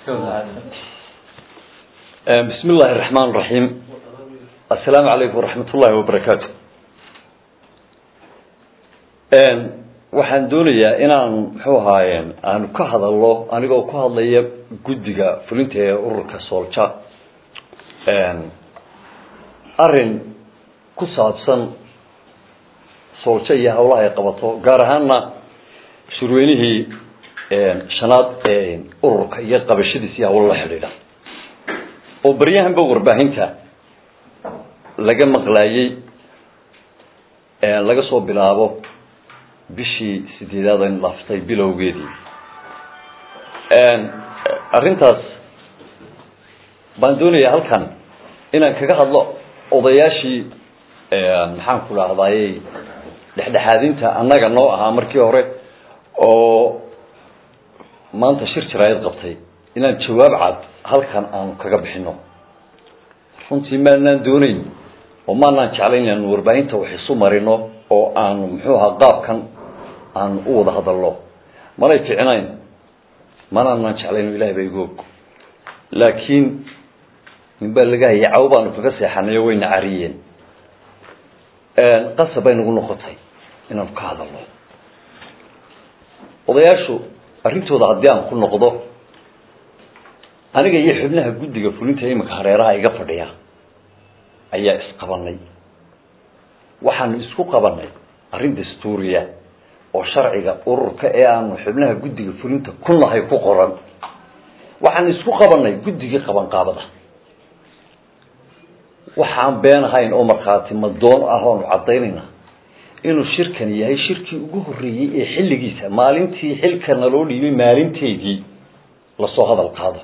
bismi illaahi araxmaan iraxiim assalaamu calaykum waraxmat ullahi wabarakaatu waxaan doonayaa inaan muxuu ahaaye aanu ka hadalno anigoo ku hadlaya guddiga fulinta ee ururka soolja arrin ku saabsan soolja iyo hawlaha ay qabato gaar ahaana shurweynihii shanaad ee ururka iyo qabashadiis iyo hawlo la xidhiidha oo baryahanba warbaahinta laga maqlaayey laga soo bilaabo bishii sideedaad aynu dhaaftay bilowgeedii arrintaas baan doonayaa halkan inaan kaga hadlo odayaashii maxaan ku dhahdaayey dhexdhexaadinta annaga noo ahaa markii hore oo maanta shir jaraayad qabtay inaan jawaab cad halkan aanu kaga bixino runtii maanaan doonayn oo maanaan jeclayn inaanu warbaahinta wax isu marino oo aanu muxuu ahaa qaabkan aanu u wada hadalno manay ficnayn manaanaan jeclayn ilahay baa igu og laakiin nin baa laga hayay cawo baanu kaga seexanay oo wayna cariyeen qasab bay nagu noqotay inaanu ka hadalno odayaashu arrintooda haddii aan ku noqdo aniga iyo xubnaha guddiga fulinta iminka hareeraha iga fadhiya ayaa isqabanay waxaanu isku qabanay arrin dastuuriya oo sharciga ururka ee aanu xubnaha guddiga fulinta ku nahay ku qoran waxaanu isku qabanay guddigii qabanqaabada waxaan been ahayn oo markhaati madoon ah oanu caddaynayna inuu shirkani yahay shirkii ugu horreeyey ee xilligiisa maalintii xilka naloo dhiibay maalinteedii lasoo hadal qaado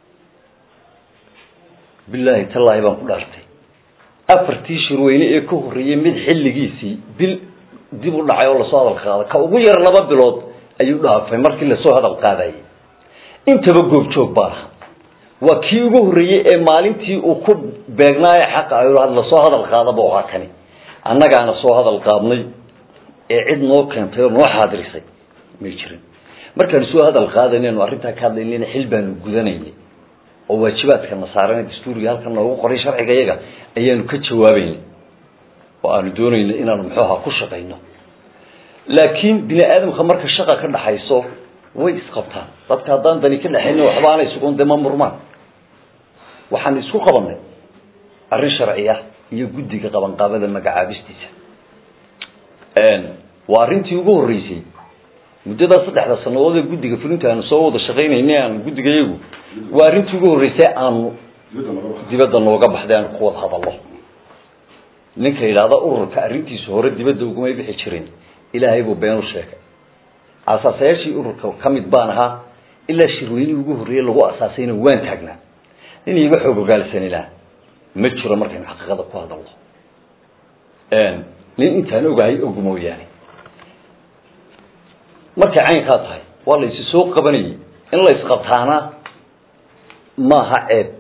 bilaahi tallaahi baan ku dhaartay afartii shirweyne ee ka horreeyey mid xilligiisii bil dib u dhacay oo lasoo hadal qaada ka ugu yar laba bilood ayuu dhaafay markii lasoo hadal qaadayay intaba goobjoog baan aha waa kii ugu horreeyey ee maalintii uu ku beegnaayo xaqa lasoo hadal qaadaba ahaa kani annagaana soo hadal qaadnay ee cid noo keentay oo noo xaadirisay may jirin markaanu soo hadal qaadanaynu arrintaa ka hadlaynayna xil baanu gudanaynay oo waajibaadka nasaarana dastuuriga halkan noogu qoray sharciga yaga ayaanu ka jawaabaynay oo aanu doonaynay inaanu muxuu ahaa ku shaqayno laakiin bini aadamka marka shaqa ka dhaxayso way isqabtaan dadka haddaan dani ka dhexaynin waxba aanay sugan dee ma murmaan waxaan isku qabanay arrin sharci ah iyo guddiga qabanqaabada magacaabistiisa waa arrintii ugu horreysay muddadaa saddexda sanadood ee guddiga fulinta aanu soo wada shaqaynayna aanu guddiga yagu waa arrintii ugu horreysay aanu dibadda nooga baxday aanu ku wada hadalno ninka yidhaahda ururka arrintiisu hore dibadda ugumay bixi jirin ilaahay buu been u sheegay asaasayaashii ururka ka mid baan ahaa ilaa shirweynihii ugu horreeyey lagu asaasayna waan taagnaa nin iiga xoog ogaalsanilaa ma jiro markaynu xaqiiqada ku hadalno nin intaan ogahay og mooyaane markay caynkaa tahay waa la isi soo qabanayay in la isqabtaana maaha ceeb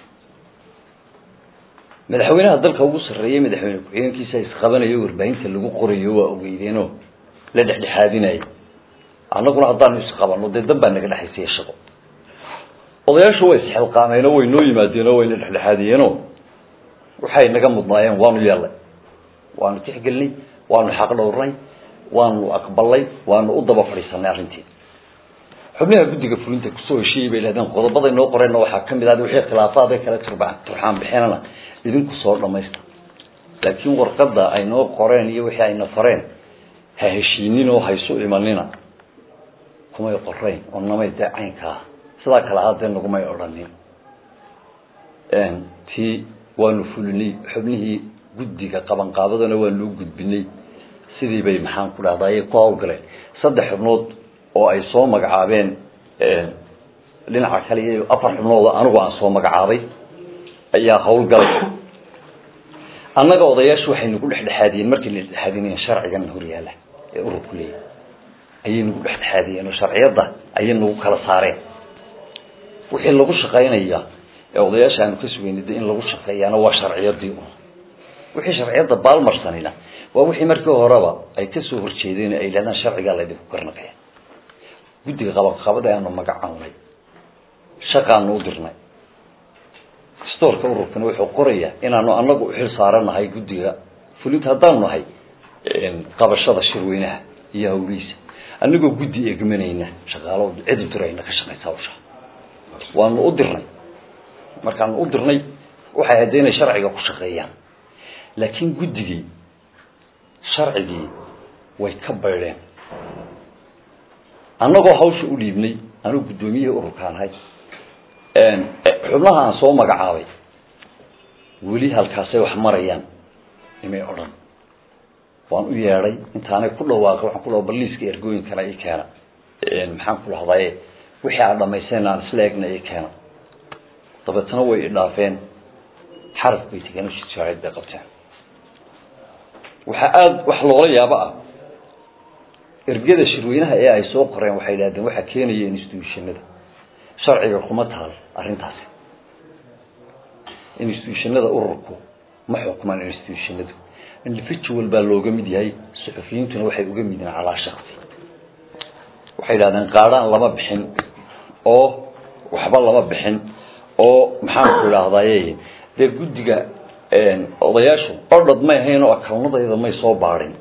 madaxweynaha dalka ugu sarreeyay madaxweyne ku-xigeenkiisa isqabanayo warbaahinta lagu qorayo waa ogeydeenoo la dhexdhexaadinaya annaguna haddaanu isqabano dee dan baa naga dhexaysaya shaqo odayaashu way isxilqaameenoo way noo yimaadeenoo wayna dhexdhexaadiyeenoo waxay naga mudnaayeen waanu yeelnay waanu tixgelinay waanu xaq dhowrnay waanu aqbalnay waanu u daba fadhiisanay arrintii xubnaha guddiga fulinta kusoo heshiiyey bay lahdeen qodobaday noo qoreenna waxaa kamid ah wixii khilaafaad kale turxaan bixinana idinku soo dhamaysta laakiin warqada ay noo qoreen iyo wixii ayna fareen ha heshiinin oo haysu imanina kumay qorayn oo namay dee caynkaa sidaa kale ahaadee nagumay odhanin tii waanu fulinay xubnihii guddiga qabanqaabadana waanu u gudbinay sidii bay maxaan ku dhahdaye ku hawlgaleen saddex xubnood oo ay soo magacaabeen dhinaca kale iyo afar xubnood oo anigu aan soo magacaabay ayaa hawlgalay annaga odayaashu waxay nagu dhexdhexaadiyeen markii la dhexaadinayeen sharcigan horyaala ee ururku leeyahy ayay nagu dhexdhexaadiyeen oo sharciyadda ayay nagu kala saareen wixii lagu shaqaynaya ee odayaasha aanu ka sugeynay de in lagu shaqeeyaana waa sharciyadii un wixii sharciyadda baalmarsanayna waa wixii markii horeba ay kasoo horjeedeen ay yidhahdaan sharcigaa laydinku garnaqaya guddiga qabaqabada aanu magacawnay shaqaanu u dirnay stoorka ururkana wuxuu qorayaa inaanu anagu uxil saaranahay guddiga fulinta haddaanu nahay qabashada shirweynaha iyo hawlihiisa anagoo guddi egmanayna shaqaalo cid u dirayna ka shaqaysa hawsha waanu u dirnay markaanu u dirnay waxay hadda inay sharciga ku shaqeeyaan laakiin guddigii sharcigii way ka baydheen annagoo hawsha u dhiibnay anugu guddoomiyihii ururkaan ahay xubnaha aan soo magacaabay weli halkaasay wax marayaan imay odhan waan u yeedhay intaanay ku dhawaaqay waxaan ku dhawa baliiska ergooyinkana i keena maxaan ku lahdaye wixii aad dhamayseen aan isla egna i keena dabeetna way idhaafeen xaraf bay tegeen shaaid bay qabteen waxaa aada wax loola yaabo ah ergada shirweynaha ee ay soo qoreen waxay idhahdeen waxaa keenaya institutionada sharciga kuma taal arrintaasi institutionada ururku ma xukmaan institutionadu individual baa looga mid yahay suxufiyiintuna waxay uga mid yihiin calaa shaksi waxay idhahdeen qaadhaan lama bixin oo waxba lama bixin oo maxaanku idhaahdaye dee guddiga odayaashu odhad may ahayn oo akalnadayda may soo baadhin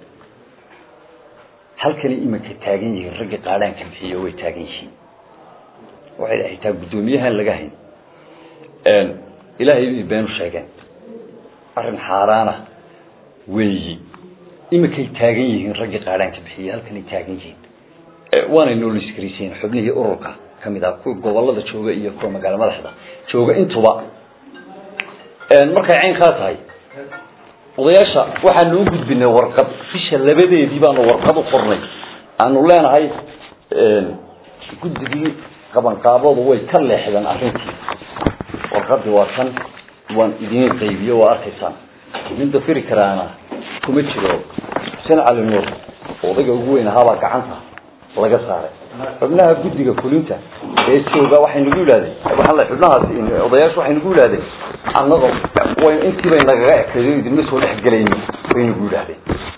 halkani iminka taagan yihiin ragga qaadhaanka bixiyo way taagan yihiin waxay dhahay taa guddoomiyahan laga hayn ilaahay bay beenu sheegeen arrin xaaraana weeyi iminkay taagan yihiin ragga qaadhaanka bixiyo halkanay taagan yihiin waanay nooliskariisiin xubnihii ururka kamid ah kuwa gobolada jooga iyo kuwa magaalo madaxda jooga intuba markay caynkaa tahay odayaasha waxaanu u gudbinay warqad bisha labadeedii baanu warqad u qornay aanu leenahay guddigii qabanqaabadu way ka leexdeen arrintii warqadii waa kan waan idiin qaybiyo waa arkaysaan nin dafiri karaana kuma jiro xuseen cali nuur odayga ugu weyn ahaabaa gacanta laga saaray xubnaha guddiga fulinta ee jooga waxay nagu yidhahdeen waxaan le xubnahaasi odayaashu waxay nagu yidhahdeen annago way intii bay nagaga ekaydo idinma soo dhex gelayni bay nagu yidhahdeen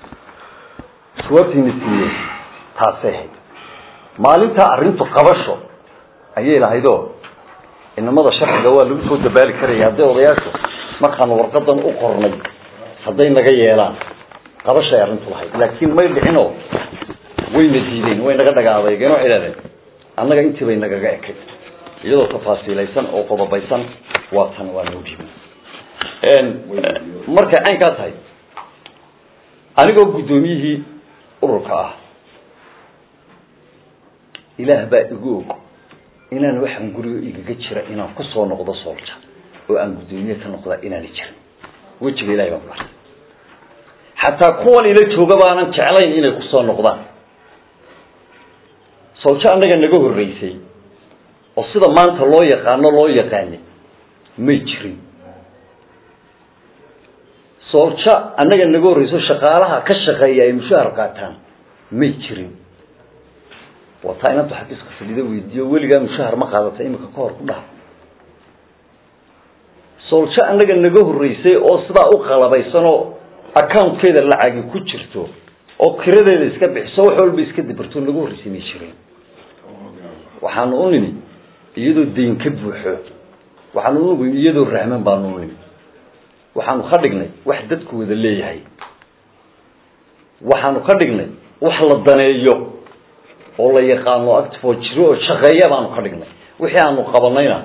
jawaabtiina siiyey taasay ahayd maalintaa arrintu qabasho ayay lahaydoo inamada sharciga waa lagu soo dabaali karaya hadday odayaashu markaanu warqadan u qornay hadday naga yeelaan qabashay arrintu lahayd laakiin may dhicinoo wayna diideen way naga dhaga adeegeen waxay idhahdeen annaga intii bay nagaga ekay iyadoo tafaasiilaysan oo qodobaysan waa tan waa noo dhiibin markay caynkaa tahay anigoo guddoomiyihii ururka ah ilaah baa igu og inaan waxaan guriga igaga jira inaan kusoo noqdo soolja oo aan guddoomiye ka noqdaa inaana jirin wejiga ilahay baan ku artay xataa kuwan ila jooga baanan jeclayn inay kusoo noqdaan sooljo annaga naga horreysay oo sida maanta loo yaqaano loo yaqaanay may jirin sooljo annaga naga horreyso shaqaalaha ka shaqeeya ay mushahar qaataan may jirin waa taa inanta xafiiska fadhida weydiiyo weligaa mushahar ma qaadata imika ka hor ku dhaha sooljo annaga naga horreysay oo sidaa u qalabaysanoo accountkeeda lacagi ku jirto oo kiradeeda iska bixiso wax walba iska dabarto naga horreysay may jirin waxaanu u nimi iyadoo dayn ka buuxo waxaanu u nimi iyadoo rahman baanu u nimi waxaanu ka dhignay wax dadku wada leeyahay waxaanu ka dhignay wax la daneeyo oo la yaqaano actifoo jiro oo shaqeeya baanu ka dhignay wixii aanu qabanayna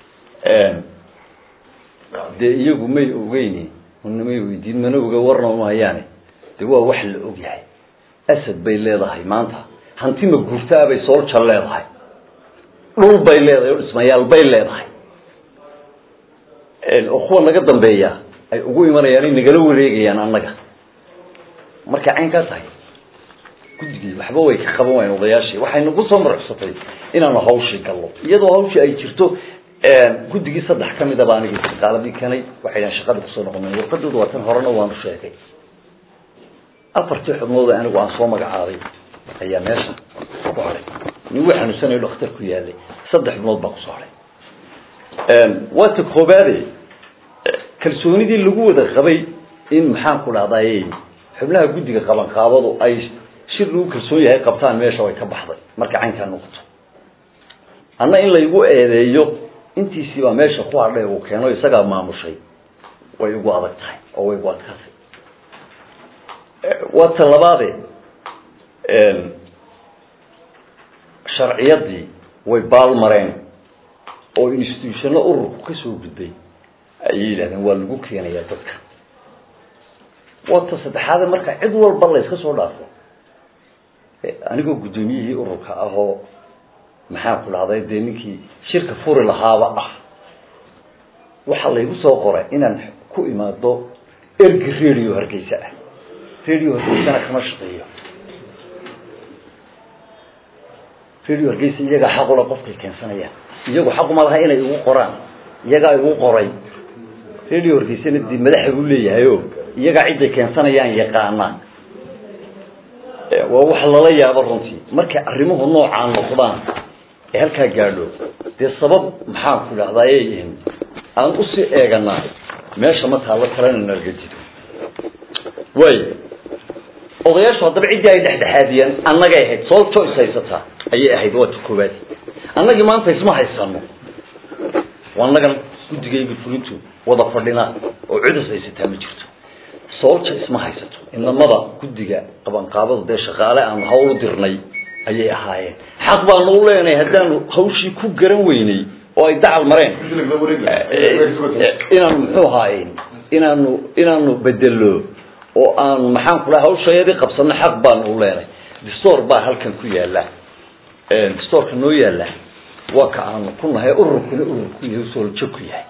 dee iyagu may ogeyni unamay weydiin mana oga warna uma hayaane dee waa wax la og yahay asad bay leedahay maanta hanti ma guurtaabay soolja leedahay dhul bay leedahay oo dhismayaal bay leedahay oo kuwa naga dambeeya ay ugu imanayaan ay nagala wareegayaan annaga markay caynkaa tahay guddigii waxba way ka qaban waayeen odayaashii waxay nagu soo maruxsatay inaanu hawshii gallo iyadoo hawshii ay jirto guddigii saddex ka midaba anigii shaqaaladii kanay waxay dhahan shaqada kusoo noqonay warqadooda waa tan horena waanu sheegay afartii xubnood anigu aan soo magacaabay ayaa meeshan ku hadhay nin wuu xanuunsanayo dhakhtar ku yaalay saddex xubnood baa kusoo hadhay waata koobaade kalsoonidii lagu wada qabay in maxaan ku dhahdaye xubnaha guddiga qabanqaabadu ay shir lagu kalsoon yahay qabtaan meesha way ka baxday marka caynkaa noqoto anna in laygu eedeeyo intiisii baa meesha ku hadhay uu keeno isagaa maamushay way ugu adag tahay oo way ugu adkaatay waa ta labaade sharciyadii way baalmareen oo institutionno ururku ka soo gudbay ayay yidhahdeen waa lagu keenayaa dadka waa ta saddexaade marka cid walba la yska soo dhaafo anigoo guddoomiyihii ururka ahoo maxaan ku dhahday dee ninkii shirka furi lahaaba ah waxaa laygu soo qoray inaan ku imaado ergi radio hargeysa ah radio hargeysana kama shaqeeyo radio hargeysa iyagaa xaqula qofkay keensanayaan iyagu xaquma laha inay igu qoraan iyagaa igu qoray radio hargeysana dee madaxa buu leeyahay o iyagaa ciday keensanayaan yaqaanaa waa wax lala yaabo runtii markay arrimuhu noocaan noqdaan ee halkaa gaadho dee sabab maxaan ku dhahdaye aan usii eeganaa meesha ma taallo kalena nalga jido way odayaashu haddaba ciddii ay dhexdhexaadiyeen annagay ahayd soo joyce haysataa ayay ahayd waa ta koowaad annagii maanta isma haysano annagan guddigayga fulintu wada fadhinaa oo cudus haysataa ma jirto soolja isma haysato inamada guddiga qabanqaabada dee shaqaale aan hawl u dirnay ayay ahaayeen xaq baanu u leenahay haddaanu hawshii ku garan weynay oo ay dacal mareen inaanu muxuu ahaaye inaanu inaanu bedelo oo aanu maxaan ku dhaha hawshayadii qabsano xaq baanu u leenahay distoor baa halkan ku yaala distoorka noo yaala waa ka aanu ku nahay ururkuna ururku yahay sooljo ku yahay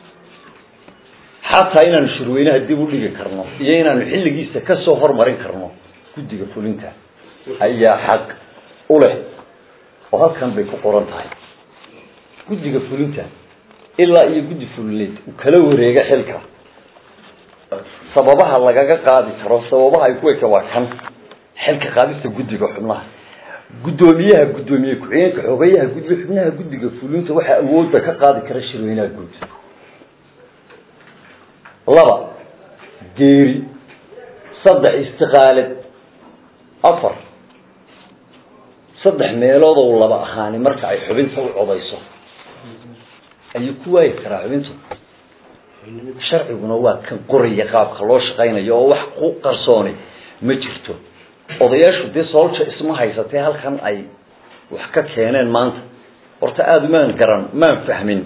xataa inaanu shirweynaha dib u dhigi karno iyo inaanu xilligiisa kasoo hormarin karno guddiga fulinta ayaa xaq u leh oo halkan bay ku qoran tahay guddiga fulinta ilaa iyo guddi fulineed uu kala wareega xilka sababaha lagaga qaadi karo sababaha ay ku eka waa kan xilka qaadista guddiga xubnaha guddoomiyaha guddoomiye ku-xigeenka xogeyaha guddiga xubnaha guddiga fulinta waxaa awoodda ka qaadi kara shirweynaha guud laba geeri saddex istiqaalad afar saddex meelood oo laba ahaani marka ay xubinta u codayso ayuu ku waayi karaa xubintu sharciguna waa kan qoraya qaabka loo shaqaynayo oo wax ku qarsooni ma jirto odayaashu dee soolja isma haysatee halkan ay wax ka keeneen maanta horta aada umaan garan maan fahmin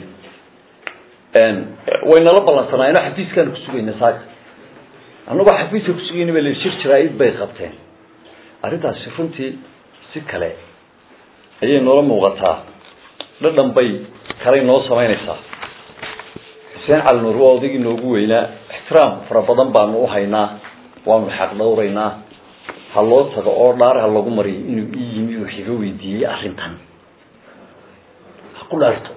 waynala ballansanaayno xafiiskaanu kusugayna saaka annagoo xafiiska kusugayna ba la shir jaraa-id bay qabteen arrintaasi runtii si kale ayay noola muuqataa dhadhan bay kalay noo samaynaysaa xuseen cali nuur waa odaygii noogu weynaa ixtiraam fara badan baanu uhaynaa waanu xaq dhawraynaa ha loo tago oo dhaar ha lagu mariyo inuu ii yimi wax iga weydiiyey arrintan ha ku dhaarto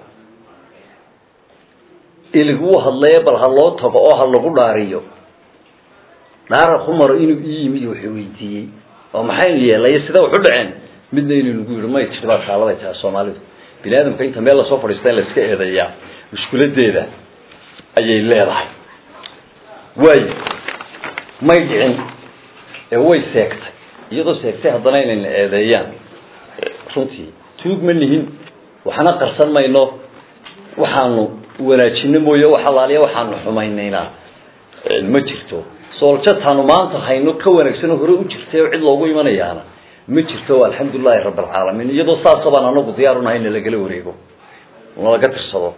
iliguu hadlaye bal ha loo tago oo ha lagu dhaariyo dhaar ha ku maro inuu ii yimi wax weydiiyey oo maxaynu yeelay sida waxu dhaceen midna inuu nagu yihi may tiri baa kaaladay tahay soomaalidu bini aadamka inta meel lasoo fadhiista in la iska eedeeyaa mushkiladeeda ayay leedahay waayo may dhicin ee way seegtay iyadoo seegtay haddana inayna eedeeyaan runtii tuug ma nihin waxna qarsan mayno waxaanu wanaajino mooye wax alaaliya waxaanu xumaynaynaa ma jirto sooljataanu maanta hayno ka wanaagsanoo hore u jirtay oo cid loogu imanayaana ma jirto alxamdulilahi rabb alcaalamiin iyadoo saasa baan anagu diyaar unahay na lagala wareego nalaga tirsado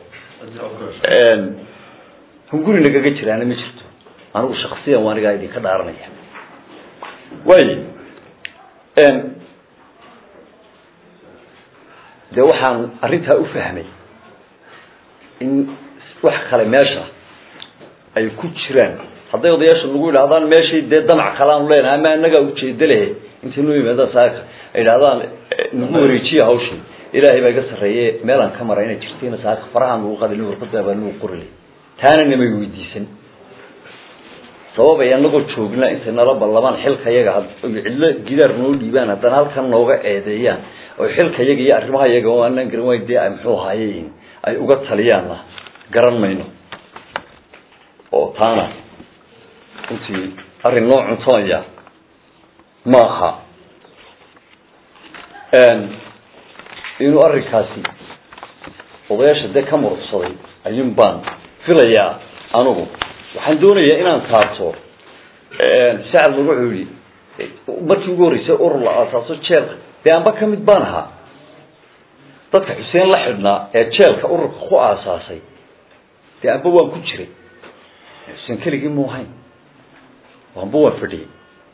hunguri nagaga jiraana ma jirto anigu shaksiyan waa anigaa idinka dhaaranaya way dee waxaan arrintaa u fahmay in wax kale meesha ay ku jiraan hadday odayaasha nagu yidhahdaan meeshay dee damac kalaanu leenahay ama anagaa ujeeda lehe intay noo yimaadaan saaka ay idhahdaan nagu wareejiya hawshii ilaahay baa iga sarreeye meelaan ka mara inay jirtayna saaka farahaan lagu qadin warqada baa nagu qorile taana namay weydiisan sabab ay anagoo joognaa intay nala ballamaan xilka yaga cidlo gidaar noo dhiibaan haddana halkan nooga eedeeyaan oo xilka yaga iyo arrimaha yaga oo aanaan garan wayn dee ay muxuu ahaaye ay uga taliyaanna garan mayno oo taana runtii arrin noo cuntamaya ma aha inuu arrinkaasi odayaasha dee ka murugsaday ayuun baan filayaa anugu waxaan doonayaa inaan taabto sacad lagu wuxuu yihi markii ugu horreysay urur la aasaaso jeelka dee amba ka mid baan ahaa dadka xuseen la xidhnaa ee jeelka ururka ku aasaasay dee amba waan ku jiray xuseen keligii mu ahayn amba waan fadhiyey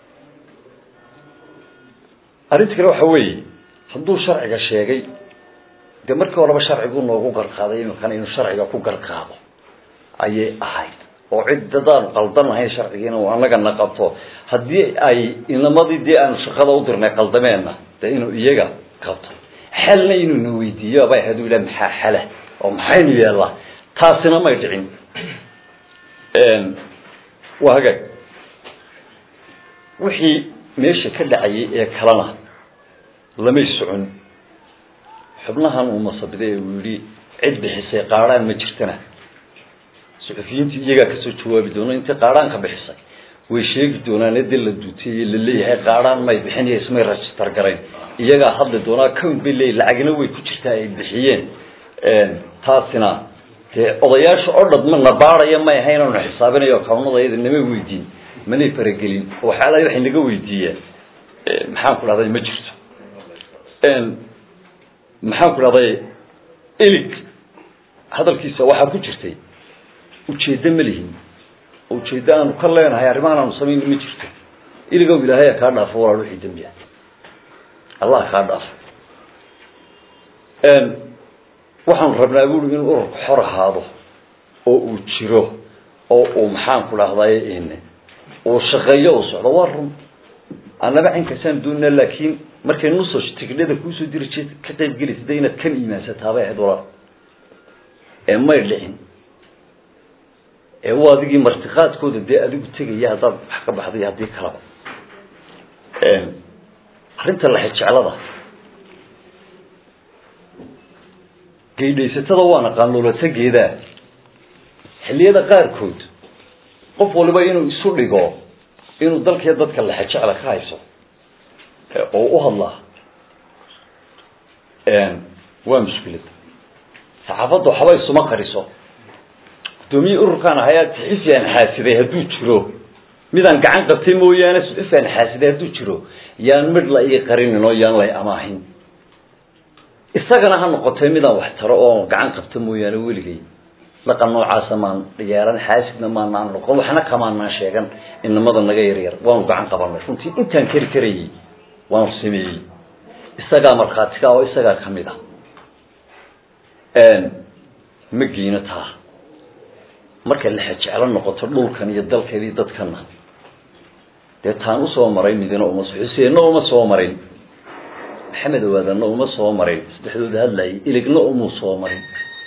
arrinta kale waxa weeye hadduu sharciga sheegay dee markii horeba sharcigu noogu garqaaday imikana inuu sharciga ku garqaado ayay ahayd oo cid dadaanu qaldan lahayn sharcigiina uu anagana qabto haddii ay inamadii dee aanu shaqada u dirnay qaldameenna dee inuu iyaga qabto xalna inuu na weydiiyo abay ahayd u ilah maxaa xala oo maxaynu yeellaa taasina may dhicin waa hagaag wixii meesha ka dhacayay ee kalena lamay socon xubnahan uu masabiday ee uu yihi cid bixisay qaadhaan ma jirtana suxufiyiintii iyagaa kasoo jawaabi doona intii qaadhaanka bixisay way sheegi doonaan ede la duutiyey la leeyahay qaadhaan may bixin iyo ismay register garayn iyagaa hadli doonaa count bay leeyihin lacagna way ku jirtaa ay bixiyeen taasina dee odayaasha oo dhad mana baadhaya may ahayn oonu xisaabinayo kawnada iyada nama weydiin manay faragelin oo waxyaalaha waxay naga weydiiyeen maxaan ku dhahday ma jirto maxaan ku dhahday ilig hadalkiisa waxaa ku jirtay ujeeddo ma lihin oo ujeeddo aanu ka leenahay arrimahan aanu samayn ma jirto iligow ilaahaya kaa dhaafo walaal wixii dembi ah allah kaa dhaafo waxaanu rabnaa buuri inuu ururku xor ahaado oo uu jiro oo uu maxaan ku dhahday uu shaqeeyo uu socdo waa run annaba cinkasaan doonaa laakiin markay nuso tigdhada kuusoo diri jeed ka qayb gelaysa de inaad kan iimaansataabay ahayd walaal ee may dhicin ee u adigii martiqaadkooda dee adigu tegaya haddaad wax ka baxday haddii kalaba arrinta laxijeclada geydhaysatada waa naqaan loolatageedaa xilliyada qaarkood qof waliba inuu isu dhigo inuu dalkiiyo dadka laxejecla ka hayso oo u hadlaa waa mushkilad saxaafadda waxba isuma qariso guddoomiye ururkaan ahayaa saxufi aan xaasiday hadduu jiro midaan gacan qabtay mooyaane saxufi aan xaasiday hadduu jiro yaan midh la ii qarinin oo yaan lay amaahin isagana ha noqotee midaan wax taro oo gacan qabta mooyaane weligay dhaqan noocaasa maan yeelan xaasidna maanaan noqon waxna kamaanaan sheegan inamada naga yaryar waanu gacan qabanay runtii intaan keri karayey waanu sameeyey isagaa markhaatiga oo isagaa kamid ah ma geyno taa markay laxejeclo noqoto dhulkan iyo dalkan iyo dadkana dee taan usoo maray midina uma xuseenna uma soo marin maxamed awaadanna uma soo marin saddexdooda hadlayay iligna umuu soo marin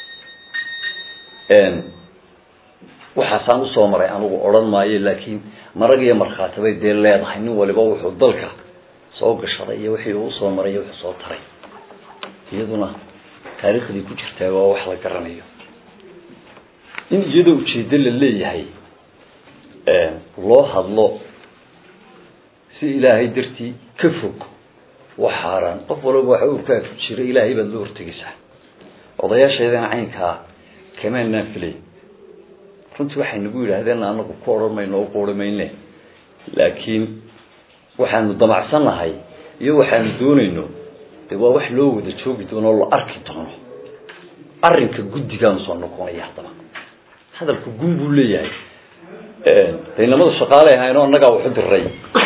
waxaasaan usoo maray anigu odhan maayo laakiin marag iyo markhaati bay dee leedahay nin waliba wuxuu dalka soo gashaday iyo wixii uu usoo maray iyo wuxuu soo taray iyaduna taariikhdii ku jirtaa waa wax la garanayo in iyadoo ujeedo la leeyahay loo hadlo si ilaahay dartii ka fog wax xaaraan qof walaba waxa urkaa ku jira ilaahay baad la hortegaysaa odayaasheedana caynkaa kamaanaan filay runtii waxay nagu yidhaahdeen anagu ku odhan mayno o ku odhan mayne laakiin waxaanu damacsannahay iyo waxaanu doonayno de waa wax loo wada joogi doono o la arki doono arrinka guddigaanu soo noqonaya haddaba hadalka gun buu leeyahay de inamada shaqaale ahayno annagaa waxu diray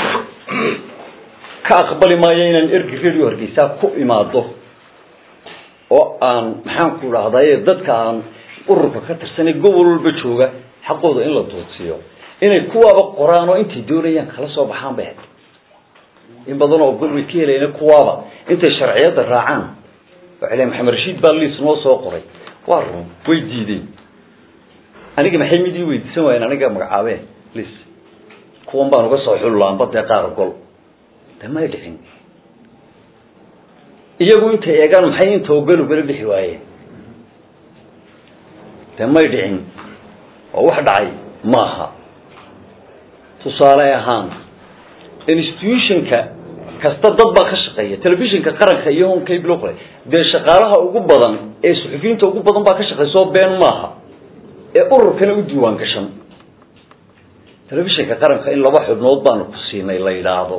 ka aqbali maayo inaan ergi radio hargeysaa ku imaado oo aan maxaan ku dhahday dadka aan ururka ka tirsanay gobol walba jooga xaqooda in la duudsiiyo inay kuwaaba qoraan oo intay doonayaan kala soo baxaan bay ahayd in badan oo gol way ka helayeen kuwaaba intay sharciyada raacaan waxay leeyiin maxamed rashiid baa liis noo soo qoray waa run way diideen aniga maxay mid ii weydiisan waayeen aniga magacaabeen liis kuwan baan uga soo xullaanba dee qaar gol de may dhicin iyagu intay eegaan maxay inta ogol ugala bixi waayeen de may dhicin oo wax dhacay maaha tusaale ahaan institutionka kasta dad baa ka shaqeeya telefishinka qaranka iyo home cable kale dee shaqaalaha ugu badan ee suxufiyiinta ugu badan baa ka shaqeyso been maaha ee ururkana u diiwaan gashan telefishinka qaranka in laba xubnood baanu ku siinay la yidhaahdo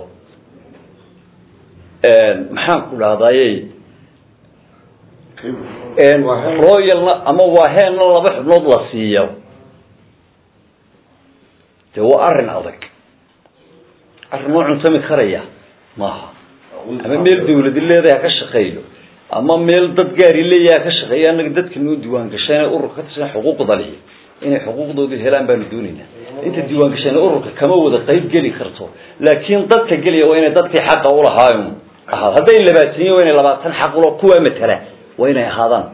maxaan ku dhahdaye royalna ama waaheenna laba xubnood la siiyo dee waa arrin adag arrin oo cuntami karaya maaha ama meel dawladi leedahay ha ka shaqeeyo ama meel dad gaari leeyaha ha ka shaqeeyo annaga dadka noo diiwaan gasheen ururka ka tirsan xuquuqda lihi inay xuquuqdooda helaan baanu doonaynaa inta diiwaan gasheen ururka kama wada qayb geli karto laakiin dadka gelaya waa inay dadkii xaqa ulahaayo ahaad hadday labaataniyo waa inay labaatan xaq ulo kuwaa matala waa inay ahaadaan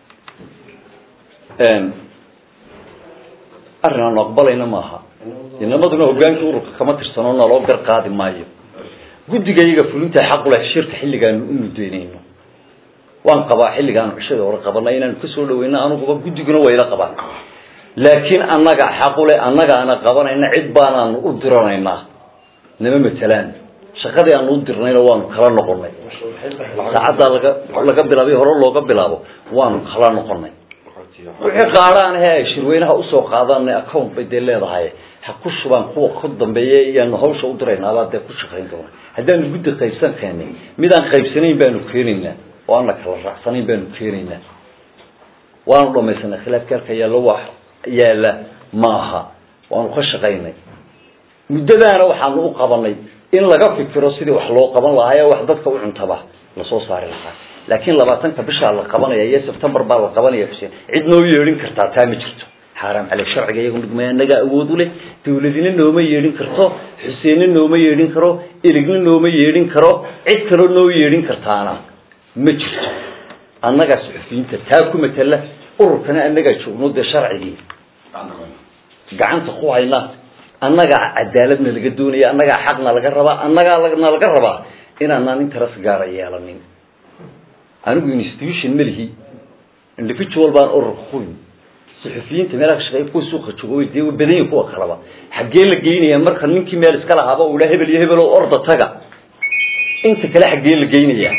arrin aanu aqbalayna maaha inamaduna hogaankii ururka kama tirsano naloo gar qaadi maayo guddiga iyaga fulinta xaquleh shirka xilligaanu u mudaynayno waan qabaa xilligaanu cishada hore qabanay inaanu kasoo dhaweyno anuguba guddiguna wayla qabaan laakiin annaga xaqule annagaana qabanayna cid baanaanu u diranaynaa nama matelaan shaqadii aanu u dirnayna waanu kala noqonay saacaddaa laga laga bilaabay hore looga bilaabo waanu kala noqonay wixii qaadhaan he ay shirweynaha usoo qaadana account bay dee leedahay ha ku shubaan kuwa ka dambeeya iyaanu hawsha u diraynaabaa dee ku shaqayn doona haddaanu guddi qaybsan keenay midaan qaybsanayn baanu keenaynaa oo ana kala raacsanayn baanu keenaynaa waanu dhamaysanay khilaafka halka yaallo wax yaala maaha waanu ka shaqaynay muddadaana waxaanu u qabanay in laga fikiro sidii wax loo qaban lahaa ee wax dadka u cuntaba lasoo saari lahaa laakiin labaatanka bishaa la qabanaya iyo september baa la qabanaya xuseen cid noo yeedhin kartaa taa ma jirto xaaraam cale sharciga iyagu midmay annaga awood u leh dawladina nooma yeedhin karto xuseenna nooma yeedhin karo eligna nooma yeedhin karo cid kaloo noo yeedhin kartaana ma jirto annagaa suxufiyiinta taa ku matala ururkana annagaa joogno dee sharcigii gacanta ku hayna annagaa cadaaladna laga doonaya annagaa xaqna laga rabaa annagaa na laga rabaa inaanaan interes gaara yeelanin anigu institution malihi individual baan ururka ku yimi suxufiyiinta meelaha ka shaqeeya kuwa suuqa jooga dee way badan yihin kuwa kaleba xaggee la geynaya marka ninkii meel iska lahaaba uu idhaa hebel iyo hebel oo orda taga inta kale xaggee la geynaya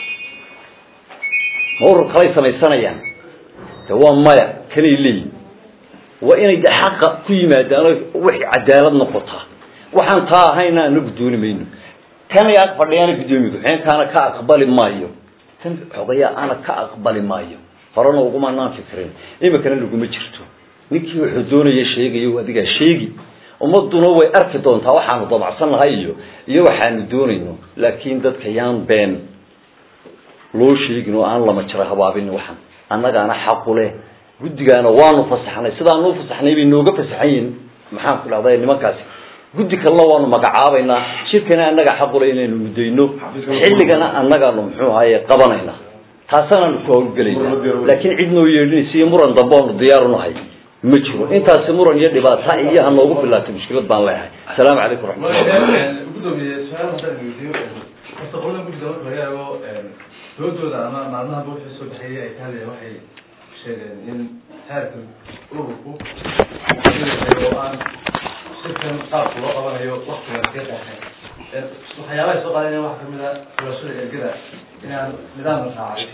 ma urur kalay samaysanayaan de waa maya kanay leeyihin waa inay de xaqa ku yimaadaan oo wixii cadaalad noqotaa waxaan taa ahayna anagu dooni mayno tan ag fadhiyaana guddoomiye ku-xigeenkaana ka aqbali maayo tan xogayaa ana ka aqbali maayo horena ugumanaan fikrin imikana laguma jirto ninkii wuxuu doonaya sheegayo adigaa sheegi ummaduna way arki doontaa waxaanu dabacsan nahay iyo iyo waxaanu doonayno laakiin dadka yaan been loo sheegin oo aan lama jiro habaabin waxan annagaana xaqu leh guddigaana waanu fasaxnay sidaanu ufasaxnay bay nooga fasaxan yihin maxaan ku dhahday nimankaasi guddi kalena waanu magacaabaynaa shirkana annaga xaqule inaynu mudayno xilligana annagaanu muxuu ahaye qabanayna taasanaanu ku hawlgelayna laakiin cid noo yeedhinaysa iyo muran dambe oonu diyaarunahay ma jiro intaasi muran iyo dhibaata iyo ha noogu bilaatay mushkilad baan leeyahay asalaamu calaykum raxmatullah gudoomiye su-aal haddaan weydiiyo horta qolada guddiga marka laga eego doodooda ama maalmaha buuxii soo baxeeyay ay tahay waxay sheegeen in heerka ururku oo aan shirkan qaabka loo qabanayo waktiga ka daxay waxyaabaha soo qaadeen waxaa kamid a xulashada ergada inaan nidaam la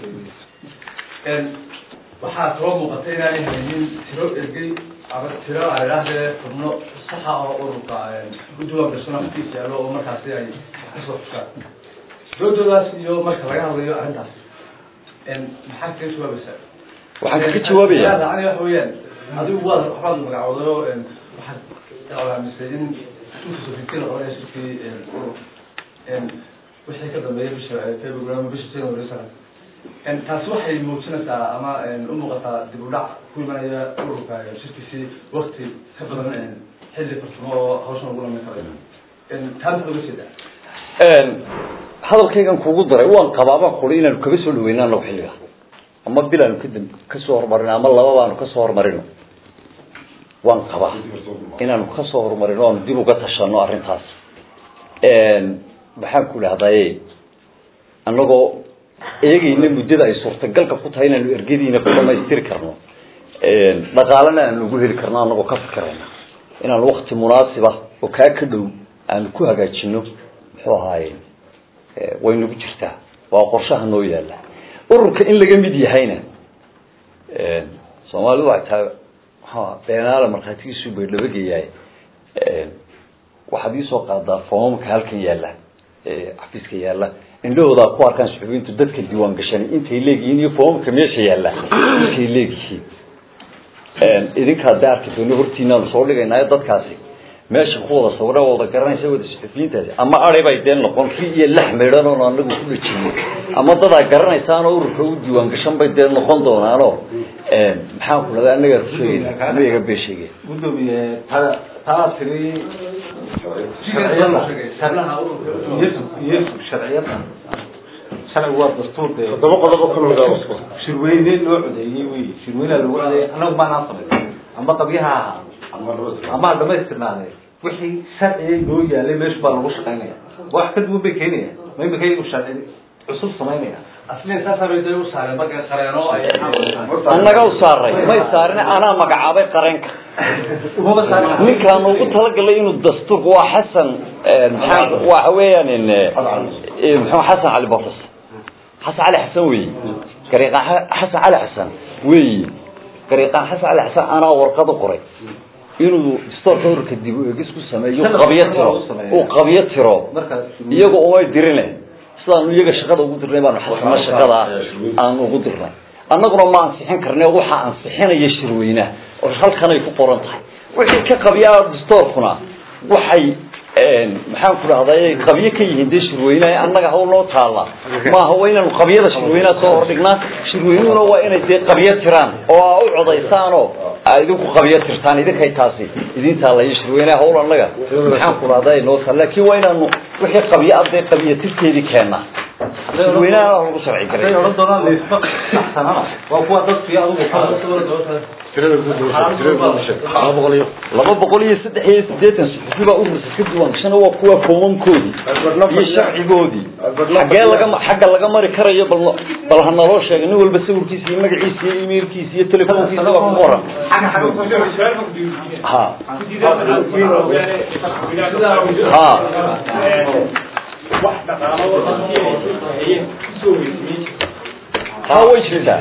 raacay waxaa kaloo muuqata inaanay haynin tiro ergey ama tiro aan idhaahdee xubno saxa oo ururka udiwaan gashana afkiisa yaalo oo markaasi ay kasoo xushaan doodoodaas iyo marka laga hadlayo arrintaas maxaa kaga jawaabaysaa waxaan kaga jawaabaya yani waxa weeyaan adigu waad waxbaad magacooday oo waxaad alaamisay in ususofitin oranaya shirkii urur wixii ka dambeeya bisha february ama bisha january sana taasi waxay muujinaysaa ama u muuqataa dib u dhac ku imanaya ururka shirkiisii wakti ka badan xilli farsamo oo hawshan lagu lamin karayo taa maxaa uga jeedaa hadalkaygan kugu daray waan qabaabaan kuri inaanu kaga soo dhaweyno anagu xilliga ama bil aanu kadib kasoo horumarino ama laba baanu kasoo horumarino waan qabaa inaanu kasoo horumarino aanu dib uga tashano arrintaas maxaan ku dhahdaye annagoo eegayna muddada ay suurtagalka ku tahay inaanu ergadiina ku dhamaystiri karno dhaqaalena aanu ugu heli karno anagoo ka fikirayna inaanu wakti munaasiba oo kaa ka dhow aanu ku hagaajino muxuu ahaaye way nagu jirtaa waa qorshaha noo yaala ururka in laga mid yahayna soomaalidu waxay tahay ha beenaala markhaatigiisu bay dhabageyahay waxaad iisoo qaadaa foomamka halkan yaalla xafiiska yaalla indhahoodaa ku arkaan suxubiyiintu dadka diiwaan gashanay intay leegyihiin iyo foomamka meesha yaalla intay leegyihiin idinkaa de arki doono hortiinaanu soo dhigaynaayo dadkaasi meesha ku wada sawira wada garanaysa wada suxufiyiintaasi ama ari bay dee noqon ri iyo lax midhan oon anagu ku dhajinay ama dadaa garanaysaanoo ururka u diiwaan gashan bay dee noqon doonaanoo maxaan ku dhada anagaa kusheegayna ma iga bee sheegay gudoomiye taa taa tiri sharciyada iyo sharciyada sharcigu waa dastuur dee toddoba qodobo ka mid ah shirweyne loo codeeyey wey shirweynea lagu codeeyey anagu maanaan samayn ama qabyaha ahaa ama dhamaystirnaade wixii sharciga noo yaalay meeshu baa lagu shaqaynaya wax ka duwan bay keenaya ma imika iyagu sharci cusub samaynaya asliin saasaa bay u saareen marka qareeno ay annaga u saaray may saarin anaa magacaabay qareenka ninkaanu ugu talagalay inuu dastuurka waa xasan maxaa waxa weeyaan muxuu xasan cali bofas xasan cali xasan weyi gariiqaan xasan cali xasan weyi gariiqaan xasan cali xasan anaa warqad u qoray inuu dastuurka ururka dib u eegis ku sameeyo qabyo tiro uu qabyo tiro iyaga umay dirine sidaanu iyaga shaqada ugu dirnay baanu xasana shaqada aan ugu dirnay annaguna ma ansixin karne waxaa ansixinaya shirweynaha oo halkanay ku qoran tahay wixii ka qabyaa dastoorkuna waxay maxaan ku dhahday qabyo ka yihiin dee shirweynaha annaga hawl noo taalla maaha waa inaanu qabyada shirweynaha soo hordhignaa shirweynuhuna waa inay dee qabyo tiraan oo aa u codaysaanoo aa idinku qabyo tirtaan idinkay taasi idin taallaya shirweynaha hawl annaga maxaan ku dhahday noo taal laakiin waa inaanu wixii qabyo ah dee qabyo tirteedii keena shirweynaha lagu sharci haday garay odhan doonaan laysma saxsanana waa kuwa dadkii adigu tirada guud tirada guud sheeg laba boqol iyo laba boqol iyo saddex iyo siddeetan suxufi baa ururka ka diiwaan gashana waa kuwa foomamkoodii iyo sharcigoodii xaggee laga xagga laga mari karayo bal bal ha naloo sheega nin walba sawirkiisa iyo magaciisa iyo emailkiisa iyo telefoonkiisa waa ku qoran ha ha ha way jirtaa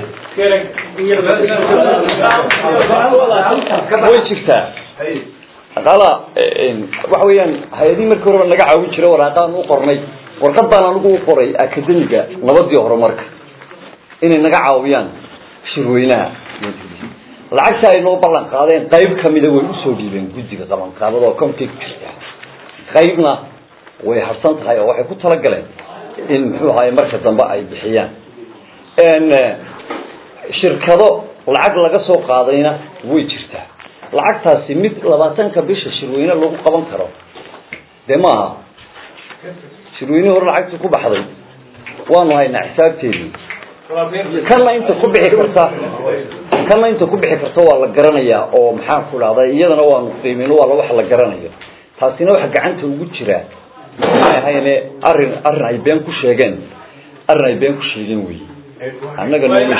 way jirtaa qala waxa weeyaan hay-adihii markii horeba naga caawin jira waraaqaan u qornay warqad baan anigu u qoray akademiga nabadii horumarka inay naga caawiyaan shirweynaha lacagta ay noo ballan qaadeen qayb kamida way usoo dhiibeen guddiga qabanqaabada oo konkay ku jirta qaybna way harsan tahay oo waxay ku talagaleen in muxuu ahaye marka dambe ay bixiyaan shirkado lacag laga soo qaadayna way jirtaa lacagtaasi mid labaatanka bisha shirweyne lagu qaban karo dee maaha shirweyne hore lacagtii ku baxday waanu haynaa xisaabteedii kanna inta ku bixi karta kanna inta ku bixi karta waa la garanayaa oo maxaan ku dhahday iyadana waanu qiimin waa wax la garanayo taasina waxa gacanta ugu jira maxay ahayne arrin arrin ay been ku sheegeen arrin ay been ku sheegeen wey annaga nooma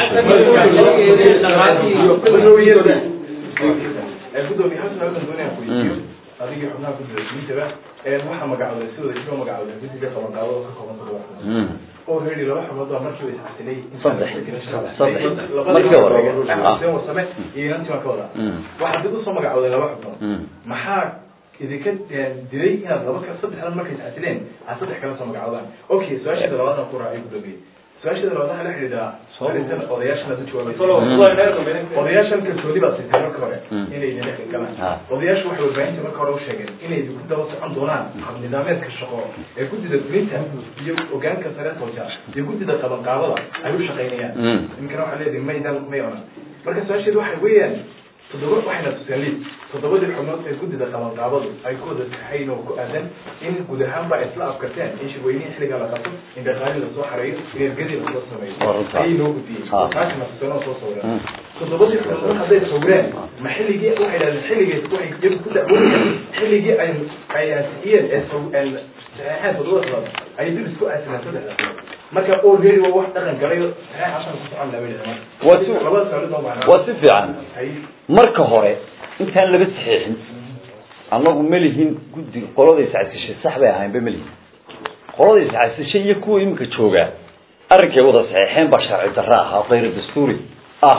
gudoomiye hal su'aal baan doonaya ku weydiiyo adigii xubnaha guddiga guintaba waxaa magacooday si wada isoo magacooday guddiga qabanqaabada ka kooban todoba xubnood oo reedi laba xubnood baa markii way isxasilay Saddex. Saddex. Markii hore. Ah. labadii warsame iyo inantii waan ka wadaa waxaa dib usoo magacooday laba xubnood maxaa idinka dilay inaad laba ka saddexdan markay isxasileen aad saddex kala soo magacoodaan okay su-aasheeda labaadna ku raacay gudoomiye su-aasheeda labaad waxaa la xidhiidhaa arrintan odayaashan aad u jawaabaysa odayaashan kalsooni baa sitay marka hore inay idin dhex galaan Ha. odayaashu waxay warbaahinta marka hore u sheegeen inay idinku daba socon doonaan hab nidaameedka shaqo ee guddida fulinta iyo ogaanka sare tooja iyo guddida qabanqaabada ay u shaqaynayaan Mm. ninkana waxaa leedahay maydan may onan marka su-aasheedu waxay weeyaan toddoba waxayna tuseen liid toddobadii xubnood ee guddida qabanqaabadu ay ku wada saxayn oo ku aadan in guud ahaan ba isla afkarteen in shirweynihii xilligaa la qabto in dhaqaali lasoo xareeyo in ergadii lasoo sameeyo Waa runta. ayay noo gudbiyey Ha. taasina tuseen oo soo sawireen Mm. toddobadii xubnood hadday sawireen ma xilligii waxay dhahdeen xilligii waxay iyagu ku dacwoonayeen xilligii ay ay ansixiyeen ee saw- ee saxeexeen toddobada xubnood ayay dib isku aasileen saddexda marka already waa wax dhaqan galay saxeexaashan ku socon labayda Waa si- labada saalid oo macnaa waa si fiican ay marka hore intaan laba saxiixin annagu ma lihin guddi qoladay sacadkashay sax bay ahaynba ma lihin qolada iscasishay iyo kuwa iminka joogaa arrinkay wada saxeexeen baa sharci darro ah oo kayra dastuuri ah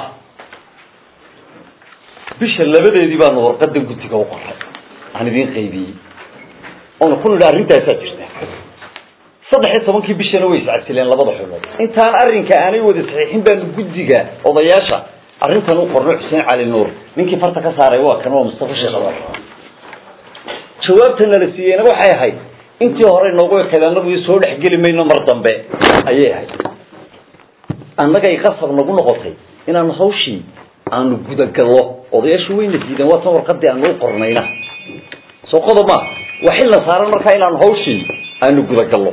bisha labadeedii baanu warqadan guddiga u qoray aan idiin qaybiyey oona ku nidhi arrintaasaa jirta saddex iyo tobankii bishana way iscasileen labada xubnood intaan arrinka aanay wada saxiixin baanu guddiga odayaasha arrintan u qorno xuseen cali nuur ninkii farta ka saaray waa kan waa mustafa sheekh abar jawaabta nala siiyeyna waxay ahayd intii hore noogu ekayd annagu iyo soo dhexgeli mayno mar dambe ayay ahayd annagay qasab nagu noqotay inaanu hawshii aanu gudagallo odayaashu wayna diideen waa tan warqadii aanu u qornayna soo qodob ma waa xilna saaran markaa inaanu hawshii aanu gudagallo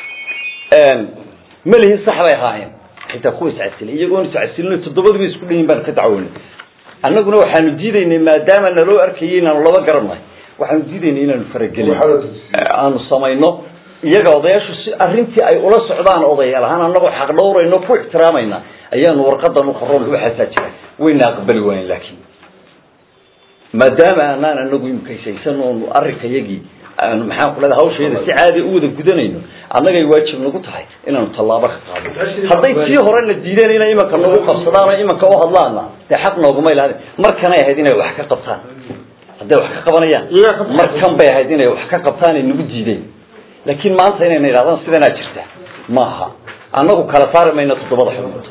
malihin sax bay ahaayeen xitaa kuwa iscasilay iyagoon iscasilino toddobadiba isku dhanyin baanu ka dacwoonay annaguna waxaanu diidaynay maadaama naloo arkayay inaanu laba garannahay waxaanu diidaynay inaanu faragelin aanu samayno iyaga odayaashu si arrintii ay ula socdaan odayaal ahaan annagoo xaq dhowrayno ku ixtiraamayna ayaanu warqadan u qorron waxaasaa jira wayna aqbali waayen laakiin maadaama aanaan anagu imkaysaysan oonu arrinka yagii aanu maxaan ku leedahay hawsheeda si caadi u wada gudanayno annagay waajib nagu tahay inaanu tallaabo ka qaado hadday tii horena diideen inay imanka nagu qabsadaan oo imanka u hadlaana dee xaq nooguma ilaadin markanay ahayd inay wax ka qabtaan hadday wax ka qabanayaan markan bay ahayd inay wax ka qabtaan ay nagu diideen laakiin maanta inayna idhahdaan sidanaa jirta maaha annagu kala saari mayno toddobada xubnood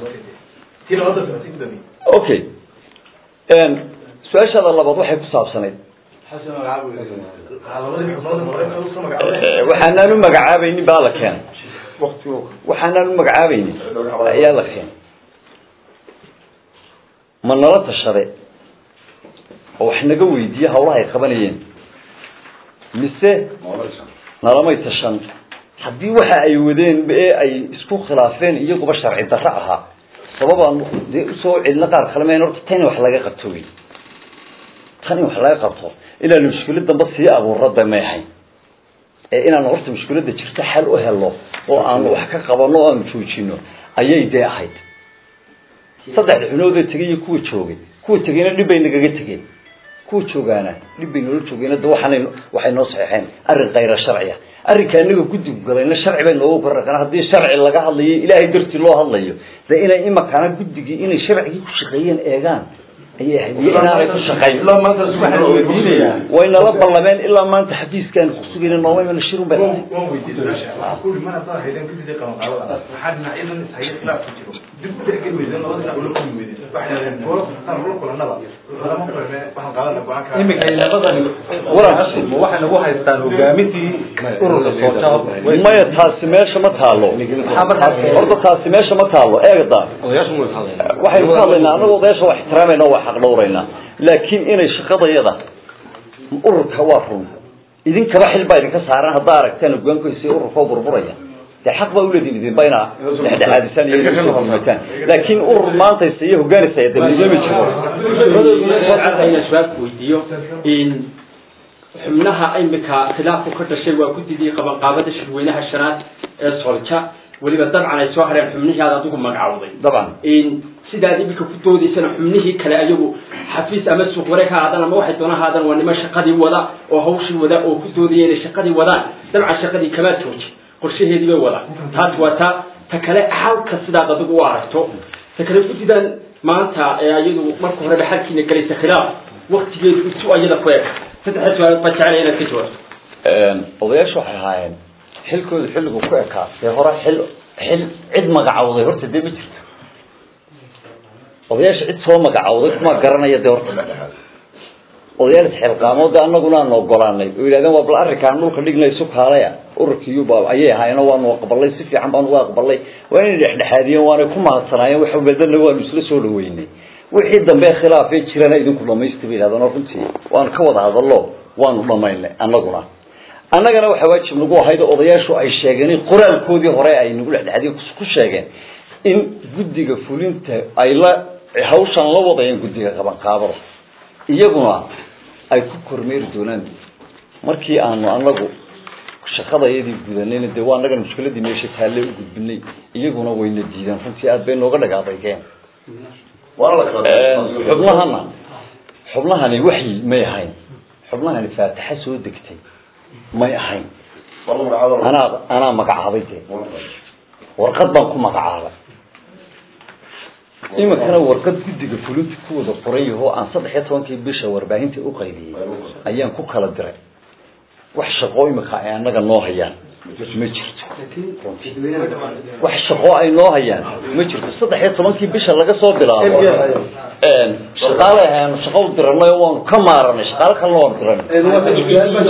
okay su-aashaada labaad waxay ku saabsanayd waxaanaan u magacaabaynin baa la keenay waxaanaan u magacaabaynin ayaa la keenay ma nala tashade oo wax naga weydiiye hawlaha ay qabanayeen mise nalamay tashan haddii waxa ay wadeen ee ay isku khilaafeen iyaguba sharci darro ahaa sababaan dee usoo celino qaar kale mayn horta tan in wax laga qabto wey tan in wax laga qabto inaanu mushkilad damba sii abuurada may ahayn ee inaanu horta mushkiladda jirto xal u helo oo aanu wax ka qabano o aanu joojino ayay dee ahayd saddexda xunoodee tegay iyo kuwa joogay kuwa tegayna dhib bay nagaga tegeen kuwa joogaana dhib bay noola joogeen da waxaanay waxay noo saxeexeen arrin kayra sharciya arrinka anaga guddigu galayna sharci bay noogu korarkaan haddii sharci laga hadlayo ilaahay dartii loo hadlayo de inay imakana guddigii inay sharcigii ku shaqeeyeen eegaan ayay ahayd iyo inaanay ku shaqayn way nala ballameen ilaa maanta xafiiskaan kusugayna nooma imana shirun bay waxay nagu haystaan hogaamintii ururka soojab maya taasi meesha ma taalo horta taasi meesha ma taalo eegda waxaynu ka hadlaynaa anagoo odayaasha waa ixtiraamayna waa xaq dhowraynaa laakiin inay shaqadayada ururka waa run idinkaba xil baa idinka saaran haddaa aragtaan hogaankoysa ururka oo burburaya dee xaq baa uleediin idinba inaa dhexdhexaadisaan iyo imataan laakiin urur maantaysa iyo hogaanaysa de midoomi jiro su-aalku weydiiyo xubnaha imika khilaafku ka dhashay waa guddigii qabanqaabada shirweynaha shanaad ee solja weliba dabcan ay soo hareen xubnihii aad adigu magacowday dabcan sidaad imika ku doodaysana xubnihii kale ayagu xafiis ama suuq wareeg ha aadan ama waxay doona haadaan waa nimo shaqadii wada oo hawshii wada oo ku doodaya inay shaqadii wadaan dabcan shaqadii kamaa jooji qorshaheedii bay wadaan taas waa ta ta kale halka sidaad adigu u aragto ta kale guddidan maanta ee ayadu marka horeba xalkiina galaysa khilaaf waktigeedu isu ayada ku eg saddexa su-aalood baa jeclaya inaad ka jawaabto odayaashu waxay ahaayeen xilkooda xilligu ku ekaa dee hore xil xil cid magacawday horta dee ma jirto odayaasha cid soo magacawday kuma garanaya dee horta odayaal isxilqaamood de anaguna aanu ogolaanay oo yidhahdeen waa bal arrinkaan dhulka dhigna isu kaalaya ururkiiyuba ayay ahaayeen oo waanu aqbalay si fiican baanu uga aqbalay waa inay dhexdhexaadiyeen waanay ku mahadsanaayeen wax bedana waanu isla soo dhaweynay wixii dambe khilaafee jirana idinku dhamaysta bay yidhahdeen oo runtii waanu ka wada hadallo waanu dhamaynay annaguna annagana waxaa waajib nagu ahayd oo odayaashu ay sheegeen in qoraalkoodii hore ay nagu dhexdhexadiyen ku sheegeen in guddiga fulinta ay la hawshan la wadayeen guddiga qabanqaabada iyaguna ay ku kormeeri doonaan markii aanu anagu shaqadayadii gudanayna dee waa annagan mushkiladii meesha taalle u gudbinay iyaguna wayna diideen runtii aad bay nooga dhagaadaygeen xubnahana xubnahani waxyi may ahayn xubnahani faatixa soo degtay may ahayn anaa anaa magacaabay dee warqad baan ku magacaabay iminkana warqad guddiga fulinta ku wada qoran yahoo aan saddex iyo tobankii bisha warbaahinta u qaybiyey ayaan ku kala diray wax shaqo imika ay annaga noo hayaan ma jirto wax shaqo ay noo hayaan ma jirto saddex iyo tobankii bisha laga soo bilaabo shaqaale ahaanu shaqo u diranay oo waanu ka maaranay shaqaale kalena waanu diranay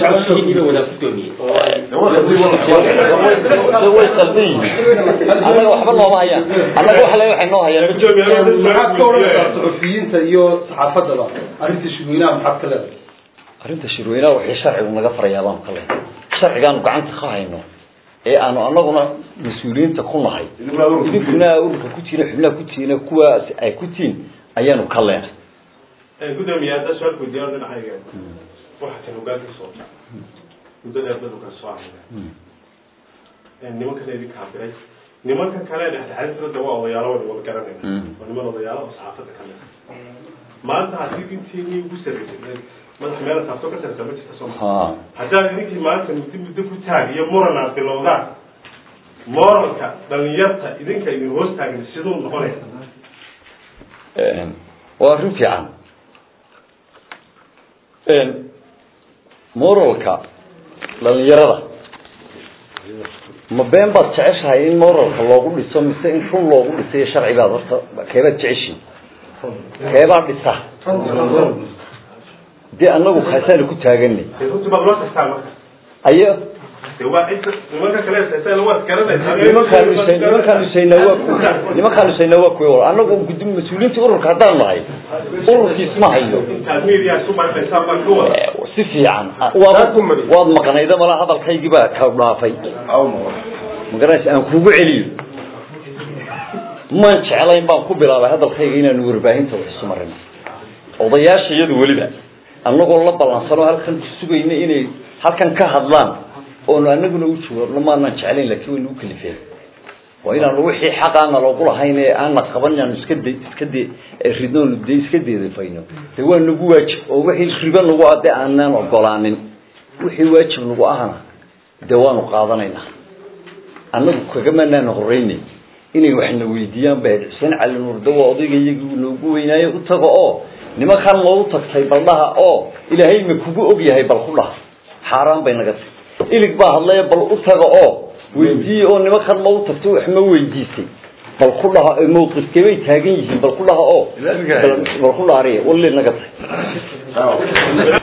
way qaldan yihiin annaga waxba nooma hayaan annaga wax le waxay noo hayaan maxaad ka odhanaysaa suxufiyiinta iyo saxaafadaba arrinta shirweynaha maxaad ka leedahay arrinta shirweynaha wixii sharcigu naga farayaa baanu ka leehay sharcigaanu gacanta ka hayno ee aanu annaguna mas-uuliyiinta ku nahay idinkuna ururka ku tiina xubnaha ku tiina kuwaas ay ku tiin ayaanu ka leenay gudoomiye hadda su-aal weydiiyaan dhinacayga waxa kan hogaanka soo muddada ardadu ka soo ahmay nimankan idin kaabiray nimanka kale dhexdhexaadintooda waa odayaalo wada wada garanayna waa niman odayaalo oo saxaafadda ka mid maanta haddii intiinii ugu sarreysay madax meel taasoo ka sarreysa ma jirta soo ha haddaad idinkii maanta muddo muddo ku taag iyo muran aad bilowdaan moralka dhalinyarta idinka idin hoos taagin siduu noqonaya waa arrin fiican moralka dhalinyarada ma been baad jeceshahay in moralka loogu dhiso mise in run loogu dhisayo sharci baad horta keebaad jeceshiin keebaa dhisa dee annagu kaasaanu ku taaganay dee runtii baad loo tastaan marka ayo dee waa cid nimanka kale heesaysa waad garanaysaa nimankaan dhisay nimankaan dhisaynaa waa ku nimankaan dhisaynaa waa kuwa wal annagu guddi mas-uuliyiinta ururka haddaan nahay ururkiis ma hayo intaad media isu markaysaan baa ka wada si fiican waad waad maqnayda malaa hadalkaygii baa ka dhaafay magaranaysa aan kugu celiyo maan jeclayn baan ku bilaabay hadalkayga inaanu warbaahinta wax isu marino odayaasha iyadu weliba annagoo la ballansano halkan ku sugayna inay halkan ka hadlaan oonu anaguna u jawaabno maanaan jeclayn laakiin waynu u kalifeen waa inaanu wixii xaqaana loogu lahayn ee aana qaban inaanu iska de iska de ridnoonu de iska deedafayno de waa nagu waajib oo wixii ribo nagu ah de aanaan ogolaanin wixii waajib nagu ahna de waanu qaadanaynaa annagu kagamanaan horeynay inay waxna weydiiyaan ba xuseen cali nuurde waa odayga iyagii noogu weynaaye u tago oo nimankan loogu tagtay baldhaha oo ilaahay ma kugu og yahay bal ku dhaha xaaraan bay naga tahy ilig baa hadlaya bal u taga oo weydiiye oo nimankan loogu tagtay wax ma weydiisay bal ku dhaha mawqifkee bay taagan yihiin bal ku dhaha oo bal ku dhaariya walli naga tahy